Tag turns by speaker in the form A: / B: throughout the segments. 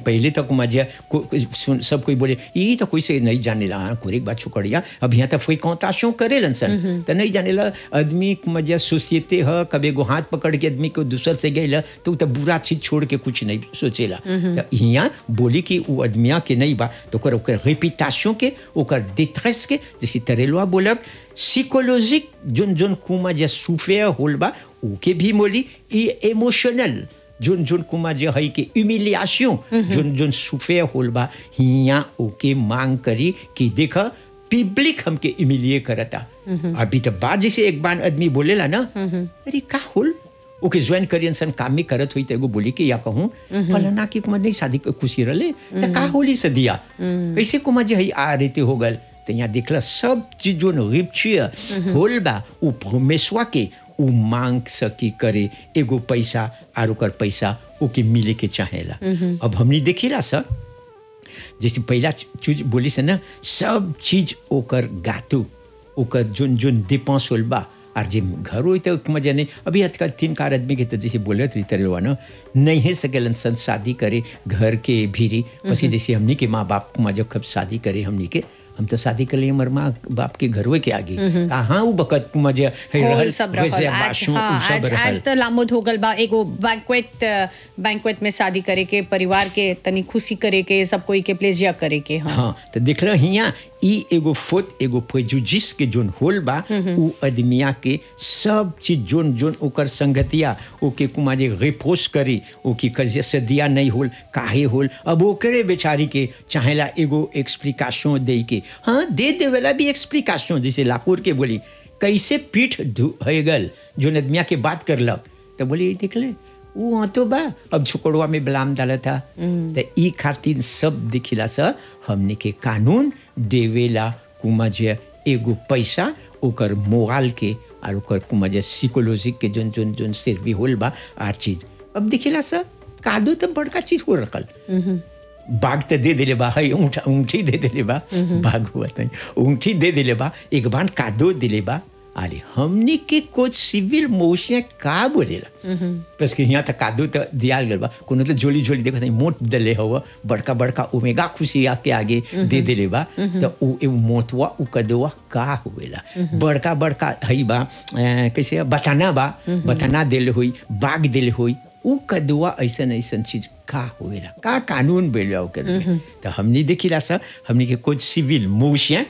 A: पहले तक मजे को, सुन सब कोई बोले ये तो कोई से नहीं जाने ला हाँ कोई बात छोकड़िया अब यहाँ तक कोई कौताशों करे सन तो नहीं जाने ला आदमी मजे सोसाइटी है कभी एगो हाथ पकड़ के आदमी को दूसर से गई तो तो बुरा चीज छोड़ के कुछ नहीं सोचेला तो यहाँ बोली कि वो आदमिया के नहीं बा तो ओकर ओकर रेपिटेशन के ओकर डिट्रेस के जैसे तरेलवा बोलक साइकोलॉजिक जोन जोन कुमा जे सुफेयर होल बा ओके भी मोली ई इमोशनल जोन जोन कुमा जे है कि ह्यूमिलिएशन जोन जोन सुफेयर होल बा हिया ओके मांग करी कि देख पब्लिक हमके ह्यूमिलिए करता अभी तो बाद जैसे एक बार आदमी बोलेला ना अरे का होल ओके ज्वाइन करी इंसान काम में करत हुई तो एगो बोली कि या कहूँ फलाना की कुमार नहीं शादी के खुशी रहे तो का होली से दिया कैसे कुमार जे है आ रहते हो गल तो यहाँ देखला सब चीज जो रिप्चिया होल बा उ परमेश्वर के उ मांग सकी करे एगो पैसा और ओकर पैसा ओके मिले के चाहेला अब हमने देखिला सर जैसे पहला चीज बोली से ना सब चीज ओकर गातु ओकर जोन जोन डिपेंस होल बा और जे घर होई तो मजा नहीं अभी आजकल तीन कार आदमी के तो जैसे बोले रही तरह ना नहीं है सकेलन सन शादी करे घर के भीरी पसी जैसे हमनी के माँ बाप मजा कब शादी करे हमनी के हम तो शादी कर लिए हमारे माँ बाप के घर के आगे कहाँ वो बकत मजा
B: होल सब रहल आज हाँ, आज आज तो लामोद हो गल बा एगो बैंक्वेट बैंक्वेट में शादी करे के परिवार के तनी खुशी करे के सब कोई के प्लेजिया करे के हाँ,
A: हाँ तो देख रहे हिया ई एगो फोत एगो प्रेजुडिस के जोन होल बा उ आदमिया के सब चीज जोन जोन ओकर संगतिया ओके कुमा जे रिपोर्स करी ओके कजे से दिया नहीं होल काहे होल अब ओकरे बेचारी के चाहेला एगो एक्सप्लिकेशन दे के हाँ दे देवेला भी एक्सप्लिकेशन जैसे लाकूर के बोली कैसे पीठ है गल जोन आदमिया के बात करलक तो बोली देख ले वो हाँ तो बा अब छोकड़वा में बलाम डाला था तो ई खातिर सब दिखिला सा हमने के कानून देवेला कुमा जे एगो पैसा ओकर मोराल के और ओकर कुमा जे साइकोलॉजिक के जोन जोन जोन सिर भी होल बा आर चीज अब दिखिला सा कादो तो बड़का चीज हो रखल बाघ तो दे दिले बा है ऊँट ऊँटी दे दिले बा बाघ हुआ था ऊँटी दे दिले बा एक बार कादो दिले बा अरे हमने के कुछ सिविल मोशिया का बोलेला बस के यहाँ तक कादू तो दिया गल बा कोनो तो जोली जोली देखो मोट दले हो बड़का बड़का ओमेगा खुशी आके आगे दे दिले बा तो उ ए मोतवा उ कदवा का हुएला बड़का बड़का हई बा कैसे बताना बा बताना दिल हुई बाग दिल हुई उ कदुआ ऐसा ऐसा चीज का होएला का कानून बेला ओकर तो हमने देखिला सा हमने के कुछ सिविल मोशिया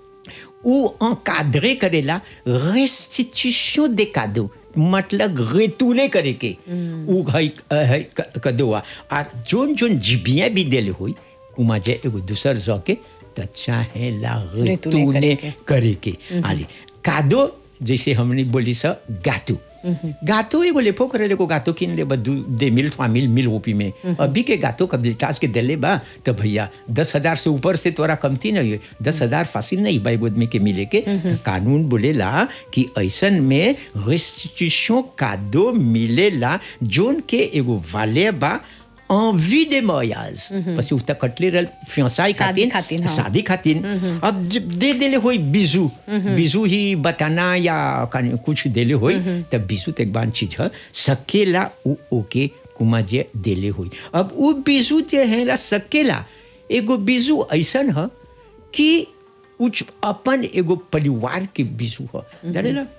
A: ou encadrer करेला restitution des cadeaux मतलब रेतुले करे के उ है है कदुआ और जोन जोन जिबिया भी देले हुई कुमा जे एगो दूसर जौ के त चाहे ला रेतुले करे के आली कादो जैसे हमने बोली सा गातू गातो एगो लेपो करे को गातो किन ले बदू दे मिल थवा मिल मिल ओपी में अभी के गातो कबिलिटास के दिले बा तो भैया दस हजार से ऊपर से तोरा कमती नहीं है दस हजार फासिल नहीं बाई आदमी के मिले के कानून बोलेला कि ऐसन में रेस्टिट्यूशन कादो मिलेला जोन के एगो वाले बा envie de mariage parce que उता कटले रल फियांसाई
B: शादी
A: खातिर
B: खातिर, हाँ।
A: शादी खातिर अब जब दे देले होई बिजू बिजू ही बताना या कन- कुछ देले होई तब बिजू तो एक बार चीज है सकेला उ ओके कुमा जे देले होई अब उ बिजू जे है ला सकेला एगो बिजू ऐसन है कि उच अपन एगो परिवार के बिजू है जाने ला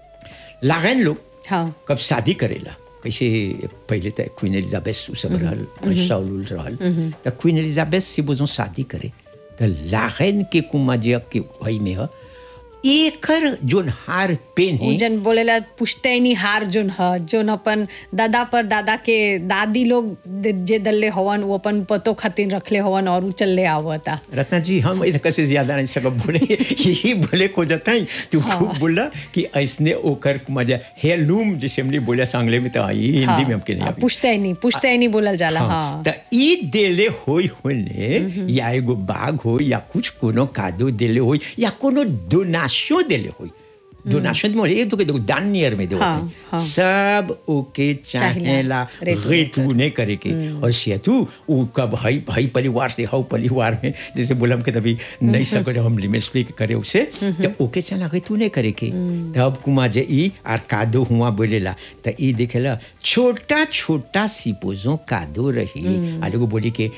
A: लागन लोग
B: हाँ
A: कब शादी करेला कैसे पहले तो क्वीन एलिजाबेथ उ सब रहल शाउल उल रहल तो क्वीन एलिजाबेथ से बोझो शादी करे तो लाहन के कुमाजिया के वही में ह एकर जोन हार पेन
B: उ
A: है
B: जन बोलेला पुश्तैनी हार जोन ह जोन अपन दादा पर दादा के दादी लोग दे- जे दल्ले हवन वो अपन पतो खातिर रखले हवन और उ चलले आवता
A: रत्ना जी हम ऐसे कैसे ज्यादा नहीं सकब बोले यही बोले को जाता है तू खूब बोला कि ऐसने ओकर मजा हेलूम जैसे हमने बोला सांगले में तो आई हिंदी में हमके नहीं
B: हाँ,
A: आवी।
B: पुश्तैनी पुश्तैनी बोलल जाला हाँ
A: त ई देले होई होने या एगो बाग हो या कुछ कोनो कादो देले होई या कोनो डोनाशो देले होई डोनाशन में ये तो के देखो दान नियर में देवत
B: हाँ,
A: है।
B: हाँ।
A: सब ओके चाहेला
B: रेतु
A: रेतु ने करे के और सेतु उ कब हई हई परिवार से हऊ परिवार में जैसे बोलम के तभी नहीं सको जब हम लिमिट स्पीक करे उसे तो ओके चला रेतु ने करे के तब कुमा जे ई आर कादो हुआ बोलेला त ई देखेला छोटा छोटा सिपोजो कादो रही आले को बोली के